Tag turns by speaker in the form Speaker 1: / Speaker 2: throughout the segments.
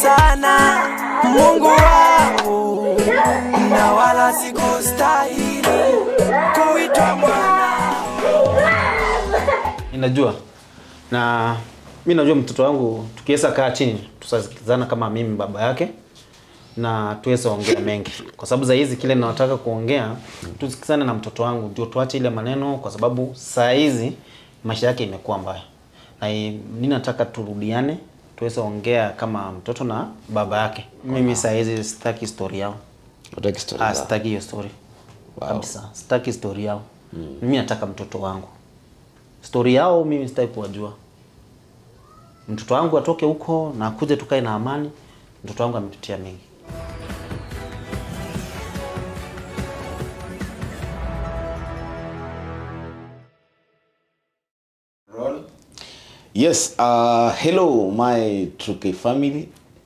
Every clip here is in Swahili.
Speaker 1: sana Mungu wangu, na wala sikustahili kuitwa mwana.
Speaker 2: Ninajua na mi najua mtoto wangu tukiweza kaa chini tutasikizana kama mimi baba yake na tuweze ongea mengi, kwa sababu za hizi kile nataka kuongea tusikizane na mtoto wangu, ndio tuache ile maneno, kwa sababu saa hizi maisha yake imekuwa mbaya, na i- mi nataka turudiane, tuweze ongea kama mtoto na baba yake. Mimi saa hizi sitaki story yao.
Speaker 3: Utaki story
Speaker 2: Ah,
Speaker 3: zao.
Speaker 2: sitaki hiyo story
Speaker 3: Wow.
Speaker 2: kabisa, sitaki story yao. Mimi nataka mtoto wangu, story yao mimi sitaki kuwajua. Mtoto wangu atoke huko na akuje tukae na amani. Mtoto wangu ametutia mengi.
Speaker 3: Yes, uh, hello, my Truke family.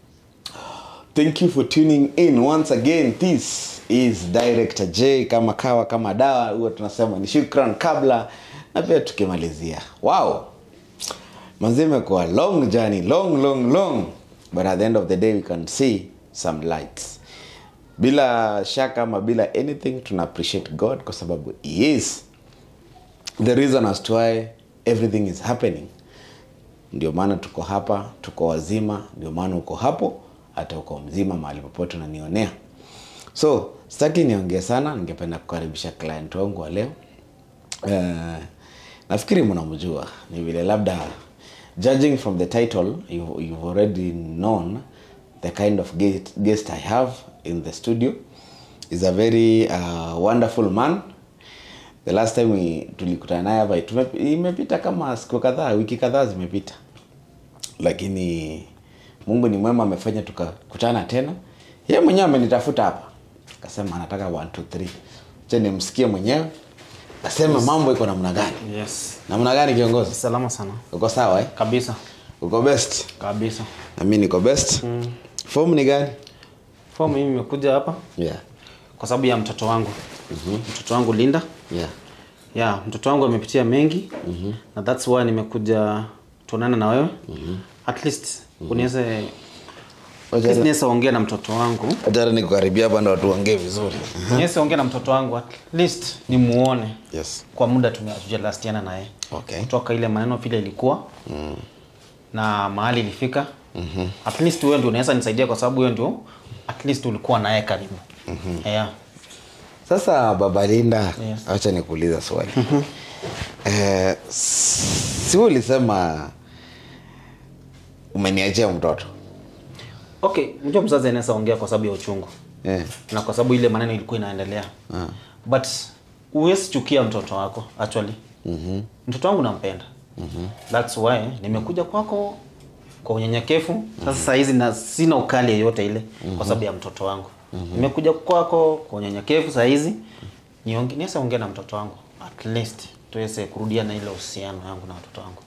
Speaker 3: Thank you for tuning in once again. This is Director J kama kawa kama dawa, huwa tunasema ni shukran kabla na pia tukimalizia. Wow, manzi imekuwa long journey, long long long, but at the end of the day we can see some lights. Bila shaka ama bila anything, tuna appreciate God kwa sababu he is the reason as to why everything is happening ndio maana tuko hapa tuko wazima ndio maana uko hapo hata uko mzima mahali popote unanionea so sitaki niongee sana ningependa kukaribisha client wangu wa leo uh, nafikiri mnamjua ni vile labda judging from the title you've, you've already known the kind of guest, guest i have in the studio is a very uh, wonderful man the last time we, tulikutana naye hapa tume- imepita kama siku kadhaa wiki kadhaa zimepita lakini mungu ni mwema amefanya tukakutana tena yeye mwenyewe amenitafuta hapa akasema anataka 1 2 3 cha nimsikie mwenyewe aseme mambo iko namna gani
Speaker 2: Yes.
Speaker 3: namna gani kiongozi
Speaker 2: Salama sana.
Speaker 3: uko sawa eh?
Speaker 2: Kabisa.
Speaker 3: uko best
Speaker 2: Kabisa.
Speaker 3: na mi niko best mm. form ni gani
Speaker 2: Kwa mimi nimekuja hapa
Speaker 3: yeah.
Speaker 2: kwa sababu ya mtoto wangu. Mtoto wangu Linda.
Speaker 3: Yeah.
Speaker 2: Yeah, mtoto wangu amepitia mengi na that's why nimekuja tuonane na wewe. At least uniweze at least niweze ongea na mtoto wangu.
Speaker 3: hatara nikukaribia hapa ndo watu waongee vizuri
Speaker 2: Niweze ongea na mtoto wangu at least nimuone.
Speaker 3: yes.
Speaker 2: Kwa muda tumejalastiana naye.
Speaker 3: Okay.
Speaker 2: Kutoka ile maneno vile ilikuwa. Na mahali ilifika. At least wewe ndio unaweza nisaidia kwa sababu wewe ndio at least ulikuwa naye karibu. Yeah.
Speaker 3: sasa baba linda
Speaker 2: Yes.
Speaker 3: acha nikuuliza swali eh, si ulisema umeniachia mtoto
Speaker 2: Okay, mjua mzazi anaweza ongea kwa sababu ya uchungu.
Speaker 3: eh.
Speaker 2: na kwa sababu ile maneno ilikuwa inaendelea
Speaker 3: Ah.
Speaker 2: but huwezi chukia mtoto wako actually mm-hmm. mtoto wangu nampenda mm-hmm. thats why nimekuja kwako kwa unyenyekevu sasa saa hizi na sina ukali yeyote ile mm-hmm. kwa sababu ya mtoto wangu mm-hmm. nimekuja kwako kwa unyenyekevu saa hizi nionge- niweze ongea na mtoto wangu at least tuweze kurudia na ile uhusiano yangu na watoto wangu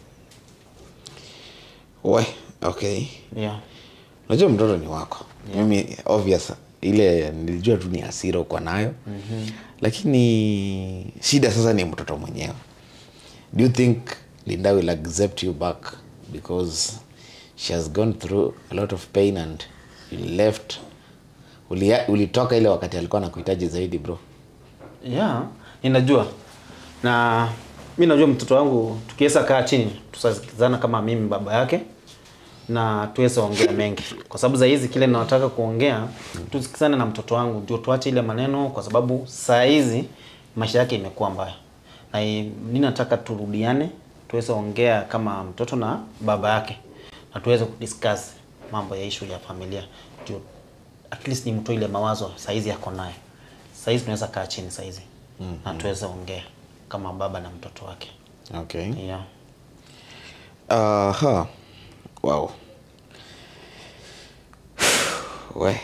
Speaker 3: we okay
Speaker 2: yeah.
Speaker 3: unajua mtoto ni wako mimi obvious ile nilijua tu ni hasira uko nayo mm-hmm. lakini shida sasa ni mtoto mwenyewe do you think linda will accept you back because she has gone through a lot of pain and you left Ulia- ulitoka ile wakati alikuwa nakuhitaji zaidi bro
Speaker 2: yeah ninajua na mi najua mtoto wangu tukiweza kaa chini tutasikizana kama mimi baba yake na tuweze ongea mengi kwa sababu za hizi kile nataka kuongea tusikizane na mtoto wangu ndio tuache ile maneno kwa sababu saa hizi maisha yake imekuwa mbaya na i- mi nataka turudiane tuweze ongea kama mtoto na baba yake na tuweze kudiscuss mambo ya issue ya familia ndio at least nimtoe ile mawazo saa hizi yako naye saa hizi tunaweza kaa chini saa hizi mm-hmm. na tuweze ongea kama baba na mtoto wake
Speaker 3: okay
Speaker 2: yeah.
Speaker 3: Aha. Wow. We.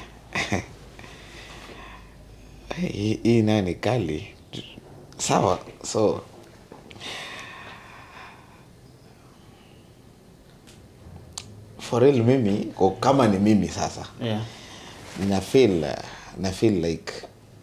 Speaker 3: Hii hii nayo ni kali. Sawa. So for real mimi kwa- kama ni mimi sasa
Speaker 2: Yeah.
Speaker 3: na feel uh, na feel like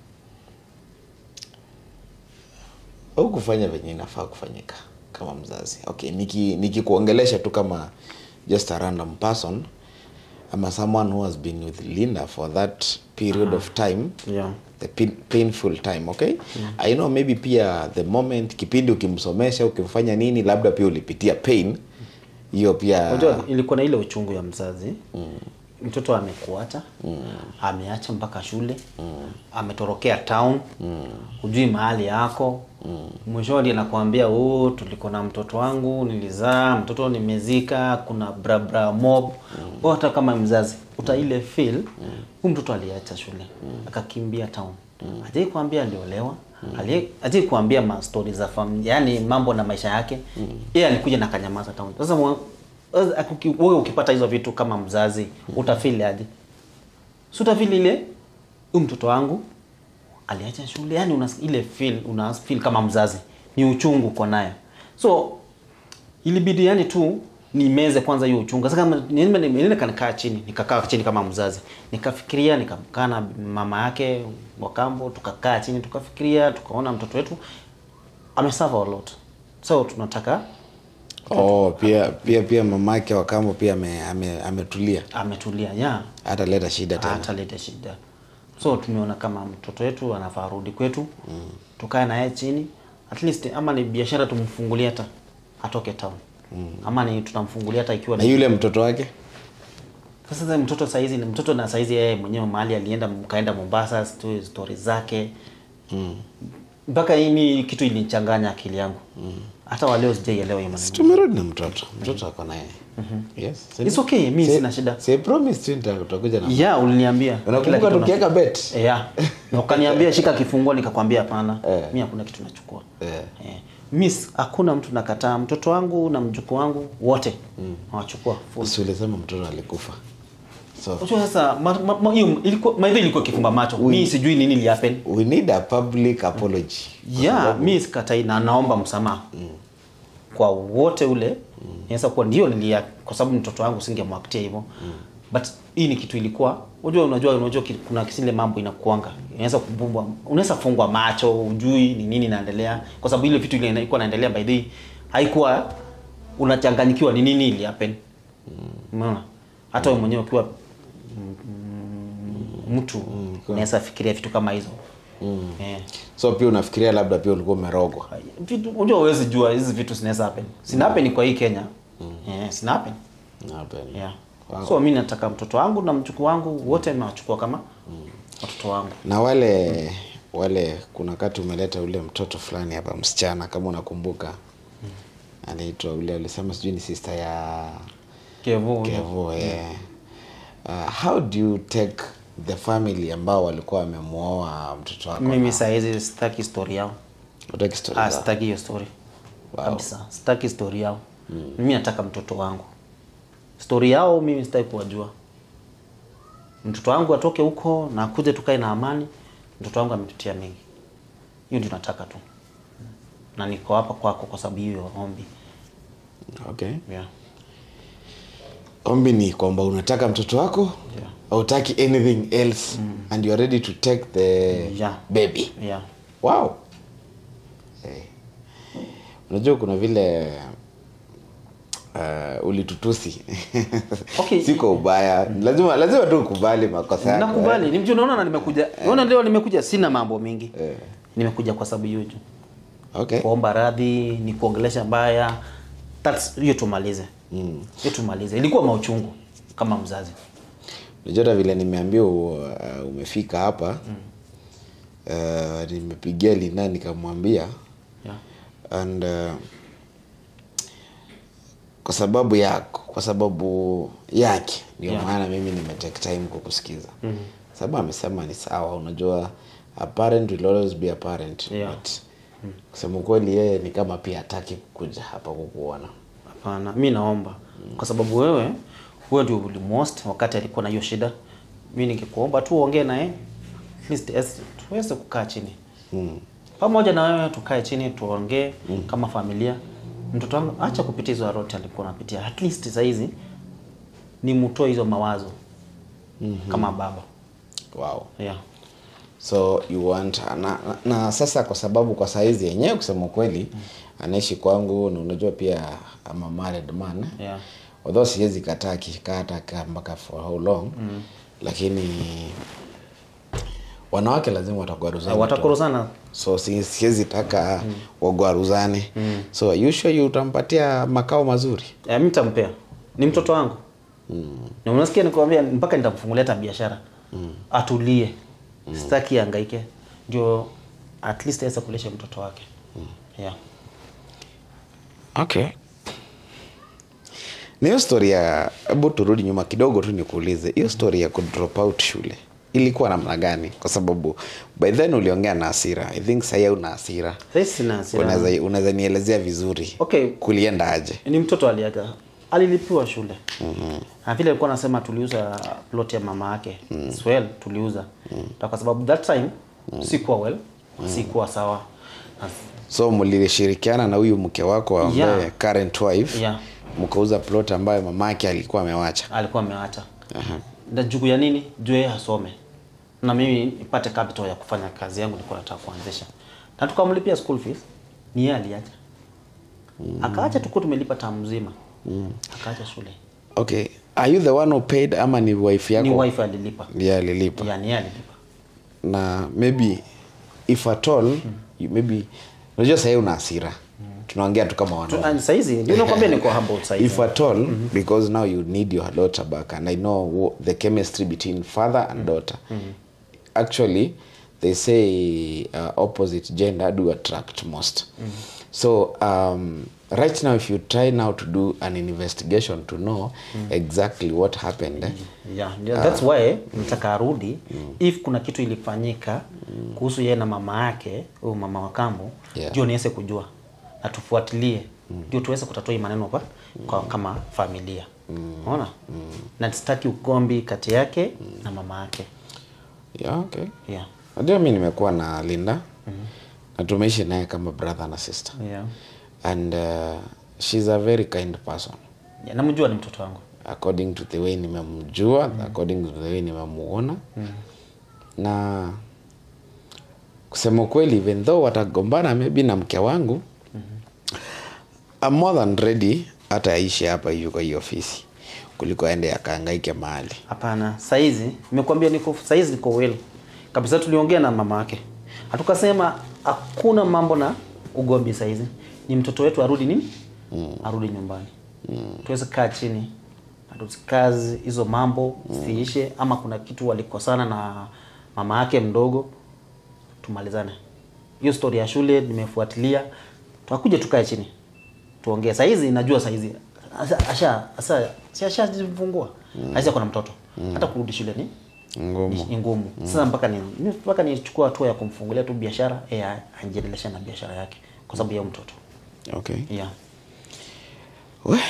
Speaker 3: au kufanya venye inafaa kufanyika kama mzazi okay niki nikikuongelesha tu kama just a random person ama someone who has been with linda for that period of time
Speaker 2: Yeah.
Speaker 3: the pain, painful time okay i know maybe pia the moment kipindi ukimsomesha ukimfanya nini labda pia ulipitia pain hiyo pia
Speaker 2: unajua ilikuwa na ile uchungu ya mzazi mtoto amekuacha ameacha mpaka shule ametorokea town hujui mahali yako mwishoni anakuambia oh, tuliko na mtoto wangu nilizaa mtoto nimezika kuna brabra mob mm. hata kama mzazi uta ile feel huu mtoto aliacha shule akakimbia town mm. ajai kuambia aliolewa mm. ajai kuambia mastori za familia yani mambo na maisha yake yeye alikuja na kanyamaza town sasa mwa- sasa akuki- wewe ukipata hizo vitu kama mzazi utafili aje si utafili ile huyu mtoto wangu aliacha shule yani una ile feel una feel kama mzazi ni uchungu uko nayo so ilibidi yani tu nimeze kwanza hiyo uchungu sasa kama nime- nime- nime kanikaa chini nikakaa chini kama mzazi nikafikiria nikakaa na mama yake wakambo tukakaa chini tukafikiria tukaona mtoto wetu amesuffer a lot so tunataka
Speaker 3: oh, pia pia pia mamake wakambo pia ame- ame- ametulia
Speaker 2: ametulia yeah
Speaker 3: hata leta shida tena
Speaker 2: hataleta shida so tumeona kama mtoto wetu anafaa rudi kwetu mm. tukae naye chini at least ama ni biashara tumfungulie hata atoke town mm. ama ni tutamfungulia hata ikiwa
Speaker 3: na
Speaker 2: ni-
Speaker 3: yule mtoto wake
Speaker 2: sasa sasa mtoto saizi ni mtoto na saizi yeye mwenyewe mahali alienda mkaenda Mombasa sto- story zake mpaka hii mi kitu ilinichanganya akili yangu hata waleo sijaielewa hiyo maneno
Speaker 3: tumerudi na mtoto mtoto ako naye yes
Speaker 2: It's okay, mi
Speaker 3: Say-
Speaker 2: sina shida.
Speaker 3: say promise tu nita- utakuja na
Speaker 2: yeah uliniambia kila
Speaker 3: unakumbuka
Speaker 2: kitu
Speaker 3: tukiweka bet
Speaker 2: yeah. na ukaniambia shika kifungua nikakwambia hapana
Speaker 3: Eh.
Speaker 2: mi hakuna kitu nachukua
Speaker 3: Eh.
Speaker 2: Eh. miss hakuna mtu nakataa mtoto wangu na mjukuu wangu wote nawachukua full.
Speaker 3: si ulisema mtoto alikufa so
Speaker 2: Unajua sasa ma- ma- ma- hiyo ilikuwa maidha ilikuwa kifumba macho mi sijui nini lihappen
Speaker 3: we need a public apology
Speaker 2: yeah mi sikatai na naomba msamaha kwa wote ule inaweza kuwa ndio nilia kwa sababu mtoto wangu singemwaktia hivyo but hii ni kitu ilikuwa unajua unajua unajua ki- kuna kisile mambo inakuanga inaweza kubumbwa unaweza kufungwa macho ujui ni nini inaendelea kwa sababu ile vitu ile ilikuwa inaendelea by the way haikuwa unachanganyikiwa ni nini ili happen umeona hata wewe mwenyewe ukiwa mm, mm, mtu unaweza fikiria vitu kama hizo eh
Speaker 3: so pia unafikiria labda pia ulikuwa umerogwa
Speaker 2: vitu unajua huwezi jua hizi vitu zinaweza happen zina happen kwa hii Kenya eh zina happen
Speaker 3: Hapana.
Speaker 2: yeah
Speaker 3: Wow.
Speaker 2: so mimi nataka mtoto wangu na mjukuu wangu wote nawachukua kama watoto wangu
Speaker 3: na wale wale kuna wakati umeleta ule mtoto fulani hapa msichana kama unakumbuka anaitwa ule alisema sijui ni sister ya
Speaker 2: Kevo
Speaker 3: kevo eh. uh, how do you take the family ambao walikuwa wamemwoa mtoto wako
Speaker 2: mimi saa hizi sitaki story yao
Speaker 3: Hutaki story
Speaker 2: ah
Speaker 3: zao?
Speaker 2: sitaki hiyo story
Speaker 3: Wow.
Speaker 2: kabisa sitaki story yao mimi nataka mtoto wangu story yao mimi sitaki kuwajua mtoto wangu atoke huko na akuje tukae na amani mtoto wangu ametutia mengi hiyo ndio nataka tu na niko hapa kwako kwa sababu hiyo ombi
Speaker 3: okay
Speaker 2: yeah.
Speaker 3: ombi ni kwamba unataka mtoto wako
Speaker 2: Yeah.
Speaker 3: hautaki anything else and you are ready to take the
Speaker 2: Yeah.
Speaker 3: baby
Speaker 2: Yeah.
Speaker 3: wow hey. unajua kuna vile uh, ulitutusi
Speaker 2: Okay.
Speaker 3: siko ubaya lazima lazima tu ukubali makosa yako
Speaker 2: nakubali ni mtu unaona na nimekuja unaona leo nimekuja sina mambo mingi
Speaker 3: Eh.
Speaker 2: nimekuja kwa sababu hiyo tu
Speaker 3: okay
Speaker 2: kuomba radhi ni kuongelesha mbaya That's- hiyo tumalize
Speaker 3: Mm.
Speaker 2: hiyo tumalize ilikuwa mauchungu kama mzazi
Speaker 3: unajua hata vile nimeambia uh, umefika hapa uh, nimepigia lina nikamwambia
Speaker 2: yeah.
Speaker 3: and uh, kwa sababu yako kwa sababu yake ndio
Speaker 2: Yeah.
Speaker 3: maana mimi nimetake time kukusikiza mm sababu amesema ni sawa unajua a parent will always be a parent
Speaker 2: Yeah.
Speaker 3: but kusema ukweli yeye ni kama pia hataki kuja hapa kukuona
Speaker 2: hapana mi naomba kwa sababu wewe wewe ndio ulimhost wakati alikuwa na hiyo shida mi ningekuomba tu uongee naye at least as- tuweze kukaa chini
Speaker 3: mm.
Speaker 2: pamoja na wewe tukae chini tuongee kama familia mtoto wangu acha kupitia hizo rote alikuwa anapitia at least saizi ni mtoe hizo mawazo kama baba
Speaker 3: wow
Speaker 2: yeah.
Speaker 3: so you want na, na, na sasa kwa sababu kwa saizi yenyewe kusema ukweli anaishi kwangu na unajua pia ama married man
Speaker 2: Yeah.
Speaker 3: although siwezi kataa akikaa hata kaa mpaka for how long lakini wanawake lazima watagwaruzana tu.
Speaker 2: watakorozana
Speaker 3: so si- siwezi taka wagwaruzane so you sure you utampatia makao mazuri
Speaker 2: Eh, mi nitampea ni mtoto wangu na unasikia nikwambia mpaka nitamfungulia hata biashara atulie sitaki angaike ndio at least aweze kulisha mtoto wake yeah.
Speaker 3: okay na hiyo story ya hebu turudi nyuma kidogo tu nikuulize hiyo story ya kudrop out shule ilikuwa namna gani kwa sababu by then uliongea na hasira i think sahii una hasira
Speaker 2: Sasa sina hasira.
Speaker 3: unaweza unaweza nielezea vizuri
Speaker 2: Okay.
Speaker 3: kulienda aje
Speaker 2: ni mtoto aliaga alilipiwa shule na vile alikuwa anasema tuliuza plot ya mama yake mm. swell tuliuza Na kwa sababu that time sikuwa well sikuwa sawa Na-
Speaker 3: so mlishirikiana na huyu mke wako ambaye
Speaker 2: Yeah.
Speaker 3: current wife
Speaker 2: Yeah.
Speaker 3: mkauza plot ambayo mamake alikuwa amewacha
Speaker 2: alikuwa ameacha na juu ya nini juu yeye asome na mimi nipate capital ya kufanya kazi yangu nilikuwa nataka kuanzisha na tukamlipia school fees ni yeye aliacha akaacha tukuwa tumelipa tamu mzima akaacha shule
Speaker 3: okay are you the one who paid ama ni wife yako
Speaker 2: ni wife alilipa
Speaker 3: ndiye alilipa
Speaker 2: ya ni yeye alilipa
Speaker 3: na maybe if at all you maybe unajua sahii una hasira tunaongea tu kama
Speaker 2: Tu-
Speaker 3: wanaume
Speaker 2: and saizi ndio nakwambia niko humble saizi
Speaker 3: if at all because now you need your daughter back and i know wo- the chemistry between father and daughter actually they say uh, opposite gender do attract most so um, right now if you try now to do an investigation to know exactly what happened eh,
Speaker 2: yeah, yeah, that's why nataka arudi if kuna kitu ilifanyika kuhusu yeye na mama yake huyu mama wa kambo
Speaker 3: Yeah.
Speaker 2: ndio niweze kujua na tufuatilie ndio tuweze kutatua hii maneno kwa, kwa kama familia unaona na sitaki ugombi kati yake na mama yake
Speaker 3: yeah, okay
Speaker 2: yeah.
Speaker 3: najua mi nimekuwa na linda na tumeishi naye kama brother na sister
Speaker 2: Yeah.
Speaker 3: and uh, she's a very kind person
Speaker 2: Yeah, namjua ni mtoto wangu
Speaker 3: according to the way nimemjua according to the way nimemuona na kusema ukweli even though watagombana maybe na mke wangu I'm more than ready hata aishi hapa hivi kwa hii ofisi kuliko aende akaangaike mahali
Speaker 2: Hapana, saizi nimekuambia niko saizi niko well. Kabisa tuliongea na mama yake. Hatukasema hakuna mambo na ugombi saizi. Ni mtoto wetu arudi nini? Arudi nyumbani. Tuweze kaa chini. na Kazi hizo mambo siishe ama kuna kitu walikosana na mama yake mdogo tumalizane. Hiyo story ya shule nimefuatilia. Tutakuja tukae chini. Tuongee. Saizi najua saizi asha asha asha si ashajifungua. Aisha kuna mtoto. Hata kurudi shule ni
Speaker 3: ngumu
Speaker 2: ni- ni ngumu. Sasa mpaka ni ni- mpaka nichukua hatua ya kumfungulia tu biashara eh aendeleshe na biashara yake kwa sababu ya huyo mtoto.
Speaker 3: okay
Speaker 2: Yeah.
Speaker 3: We.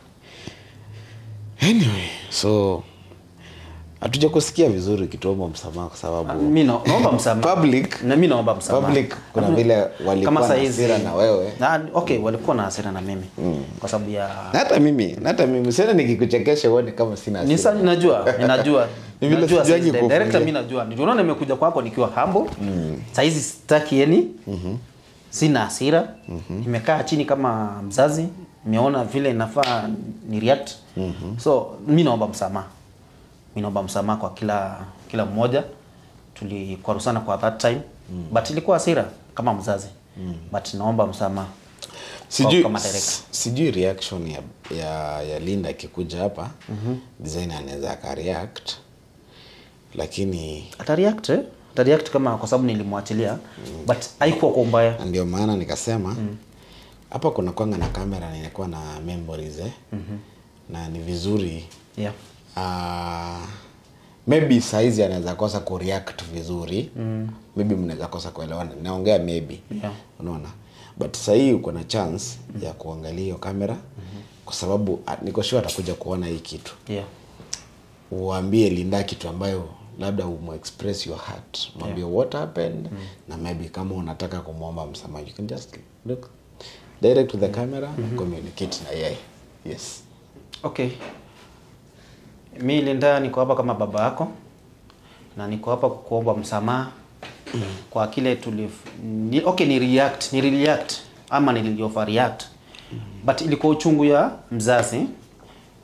Speaker 3: anyway so hatuja kusikia vizuri ukituomba msamaha kwa sababu
Speaker 2: Mimi na- naomba msamaha.
Speaker 3: Public-
Speaker 2: na mimi naomba msamaha.
Speaker 3: public kuna vile walikuwa na
Speaker 2: saizi-
Speaker 3: hasira na wewe.
Speaker 2: Na, okay, walikuwa na hasira na mimi. Kwa sababu ya
Speaker 3: Na hata mimi na hata mimi sasa nikikuchekesha uone kama sina
Speaker 2: Ni
Speaker 3: hasira.
Speaker 2: sa- ninajua, ninajua.
Speaker 3: Ni vile
Speaker 2: Najua
Speaker 3: sijuangi
Speaker 2: saizi,
Speaker 3: kufungia.
Speaker 2: director mimi najua. Ndio unaona nimekuja kwako nikiwa humble. Saizi sitaki yani. Sina hasira. Nimekaa chini kama mzazi, nimeona vile inafaa ni react. So mimi naomba msamaha. Mimi naomba msamaha kwa kila kila mmoja. Tulikwarusana kwa that time. But ilikuwa hasira kama mzazi. But naomba msamaha.
Speaker 3: sijui
Speaker 2: kama director.
Speaker 3: sijui reaction ya, ya, ya linda akikuja hapa design anaweza akareact lakini
Speaker 2: Atareact eh? Atareact kama kwa sababu nilimwachilia. But haikuwa kwa ubaya.
Speaker 3: na ndio maana nikasema hapa kuna kwanga na kamera na inakuwa na memories eh? na ni vizuri
Speaker 2: Yeah.
Speaker 3: uh, maybe saizi anaweza kosa kureact vizuri mm. maybe mnaweza kosa kuelewana naongea maybe
Speaker 2: Yeah.
Speaker 3: unaona but sahii uko na chance mm. ya kuangalia hiyo kamera mm-hmm. kwa sababu ah, niko sure atakuja kuona hii kitu
Speaker 2: Yeah.
Speaker 3: uambie linda kitu ambayo labda umu-express your heart mwambie what happened na maybe kama unataka kumwomba msamaha you can just look direct to the camera and communicate na yeye yes
Speaker 2: Okay. Mi Linda niko hapa kama baba yako na niko hapa kukuomba msamaha kwa kile tulif ni, okay ni react ni react ama ni overreact but ilikuwa uchungu ya mzazi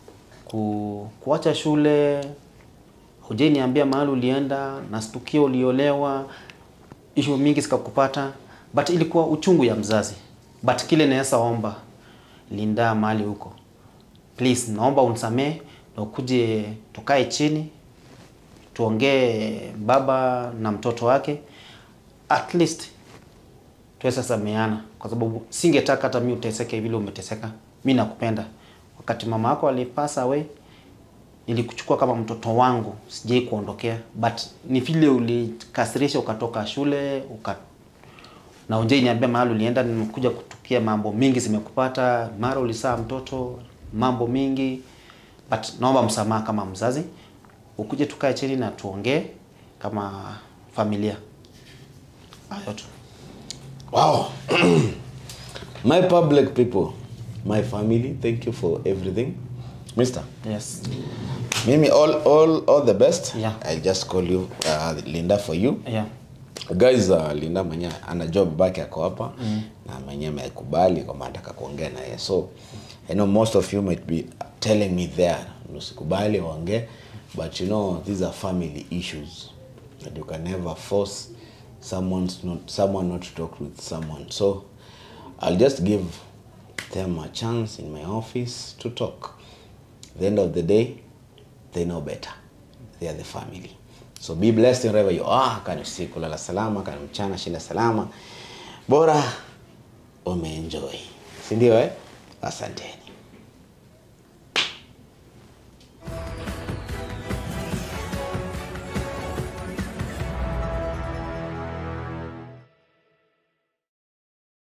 Speaker 2: ku, kuacha shule hujai niambia mahali ulienda nastukia uliolewa ishu mingi zikakupata but ilikuwa uchungu ya mzazi but kile naweza omba linda mahali huko please naomba unisamee na ukuje tukae chini tuongee baba na mtoto wake at least tuweze sameana kwa sababu singetaka hata mi uteseke vile umeteseka mi nakupenda wakati mama yako alipasa away nilikuchukua kama mtoto wangu sijai kuondokea but ni vile ulikasirisha ukatoka shule uka na unjai niambia mahali ulienda nimekuja kutukia mambo mingi zimekupata mara ulisaa mtoto mambo mingi but naomba msamaha kama mzazi ukuje tukae chini na tuongee kama familia hayo tu
Speaker 3: Wow. my public people, my family, thank you for everything. Mister,
Speaker 2: yes
Speaker 3: Mimi, all, all, all the best.
Speaker 2: Yeah.
Speaker 3: I just call you uh, Linda for you.
Speaker 2: yeah
Speaker 3: Guys, uh, Linda mwenye ana job baki ako hapa mm. na mwenye amekubali kwamba anataka kuongea na yeye. So I know most of you might be telling me there usikubali waongee but you know these are family issues that you can never force someone not someone not to talk with someone. So I'll just give them a chance in my office to talk. At the end of the day, they know better. They are the family. So be blessed wherever you are. Kani usiku lala salama, kani mchana shinda salama. Bora umeenjoy. Si ndio eh? Asanteni.